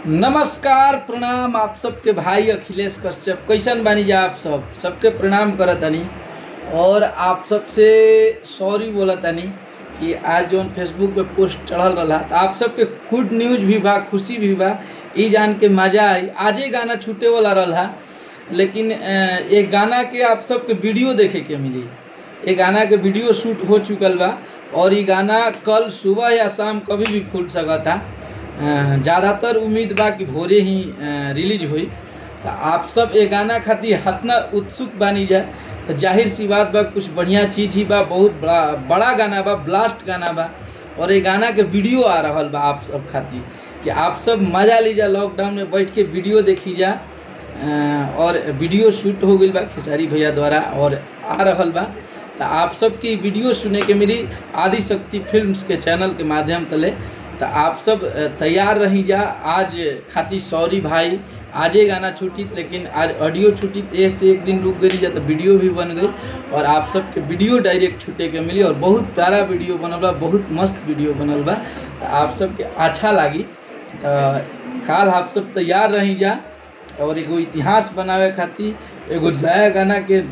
नमस्कार प्रणाम आप सबके भाई अखिलेश कश्यप कैसन बानी जा आप सब सबके प्रणाम करत तनी और आप सबसे सॉरी बोलत तनी कि आज जो फेसबुक पे पोस्ट चढ़ल रहा तो आप सबके गुड न्यूज भी बा खुशी भी बा ई जान के मजा आई आजे गाना छूटे वाला रहा लेकिन अ, ये गाना के आप सबके वीडियो देखे के मिली ये गाना के वीडियो शूट हो चुकल बा और ये गाना कल सुबह या शाम कभी भी खुल सकता अ, ज़्यादातर उम्मीद बा कि भोरे ही अ, रिलीज हुई तो आप सब ये गाना खातिर हतना उत्सुक बानी जा तो जाहिर सी बात बा कुछ बढ़िया चीज ही बा बहुत बड़ा बड़ा गाना बा ब्लास्ट गाना बा और ये गाना के वीडियो आ रहल बा आप सब खातिर कि आप सब मजा लीजा लॉकडाउन में बैठ के वीडियो देखी जा अ, और वीडियो शूट हो गई बा खेसारी भैया द्वारा और आ रहल बा तो आप सबकी वीडियो सुने के मिली आदि शक्ति फिल्म्स के चैनल के माध्यम तले तो आप सब अ, तैयार रही जा आज खातिर सॉरी भाई आजे गाना छूटी लेकिन आज ऑडियो छूटी तो से एक दिन रुक गई जा तो वीडियो भी बन गई और आप सबके वीडियो डायरेक्ट छूटे के मिली और बहुत प्यारा वीडियो बनल बा बहुत मस्त वीडियो बनल बा तो आप सबके अच्छा लागी तो काल आप सब तैयार रही जा और एगो इतिहास बनावे खातिर एगो नया गाना के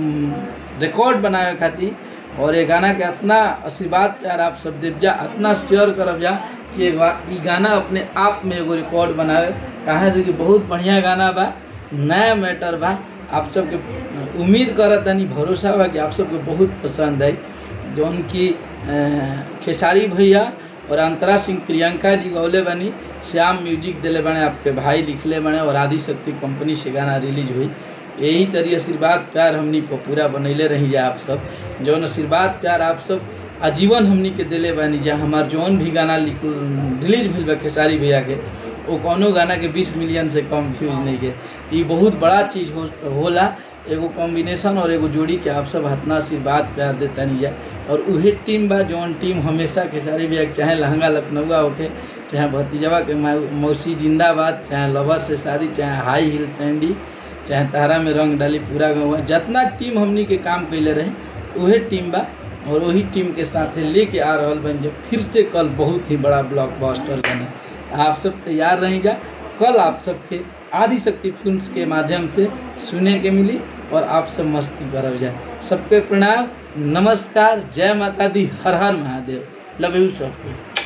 रिकॉर्ड बनावे खातिर और ये गाना के इतना आशीर्वाद प्यार आप सब देव जा इतना शेयर करब जा कि एगो ई गाना अपने आप में एगो रिकॉर्ड बनावे कहा जे कि बहुत बढ़िया गाना बा नया मैटर बा आप सबके उम्मीद करत तनी भरोसा बा कि आप सबके बहुत पसंद आई जौन की अ, खेसारी भैया और अंतरा सिंह प्रियंका जी गौले बनी श्याम म्यूजिक दिले बने आपके भाई लिखले बने और आदि शक्ति कंपनी से गाना रिलीज हुई यही तरी आशीर्वाद प्यार हमनी को पूरा बनैले रही जा आप सब जौन आशीर्वाद प्यार आप सब आजीवन हमनी के दिले बानी जा हमार जौन भी गाना लिख रिलीज भइल बा खेसारी भैया के वो कौनो गाना के 20 मिलियन से कम व्यूज नहीं के ई बहुत बड़ा चीज हो, होला एगो कॉम्बिनेशन और एगो जोड़ी के आप सब हतना आशीर्वाद प्यार देता नहीं जा और उहे टीम बा जौन टीम हमेशा खेसारी भैया के चाहे लहंगा लखनऊआ होके चाहे भतीजवा के मौ- मौसी जिंदाबाद चाहे लवर से शादी चाहे हाई हिल सैंडी चाहे तारा में रंग डाली पूरा गाँव जितना टीम हमनी के काम कैले रहे उहे टीम बा और वही टीम के साथे लेके आ रहल बन जो फिर से कल बहुत ही बड़ा ब्लॉकबस्टर बने आप सब तैयार रही जा कल आप सबके आदि शक्ति फिल्म्स के माध्यम से सुने के मिली और आप सब मस्ती करब जाए सबके प्रणाम नमस्कार जय माता दी हर हर महादेव लव यू सबको